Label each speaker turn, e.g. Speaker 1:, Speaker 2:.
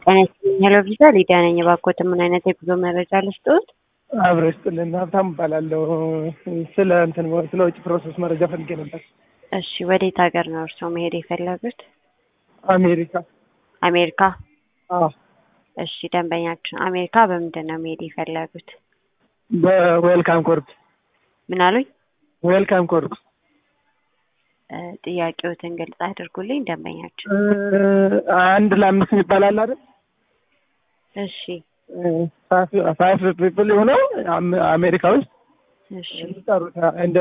Speaker 1: ጤና ይስጥልኝ ሄሎ ቪዛ ሊዲያ ነኝ። እባክዎትን ምን አይነት የጉዞ መረጃ ልስጥዎት?
Speaker 2: አብረ ስጥልን ሀብታም እባላለሁ። ስለ እንትን ስለ ውጭ ፕሮሰስ መረጃ ፈልጌ ነበር።
Speaker 1: እሺ ወዴት ሀገር ነው እርስዎ መሄድ የፈለጉት?
Speaker 2: አሜሪካ።
Speaker 1: አሜሪካ።
Speaker 2: አዎ
Speaker 1: እሺ ደንበኛችን አሜሪካ በምንድን ነው መሄድ የፈለጉት?
Speaker 2: በዌልካም ኮርፕ
Speaker 1: ምን አሉኝ?
Speaker 2: ዌልካም ኮርፕ
Speaker 1: እ ጥያቄዎትን ግልጽ አድርጉልኝ ደንበኛችን።
Speaker 2: አንድ ለአምስት ይባላል አይደል?
Speaker 1: እሺ
Speaker 2: ፋይቭ ፒፕል የሆነው አሜሪካ ውስጥ
Speaker 1: እሺ
Speaker 2: የሚጠሩት እንደ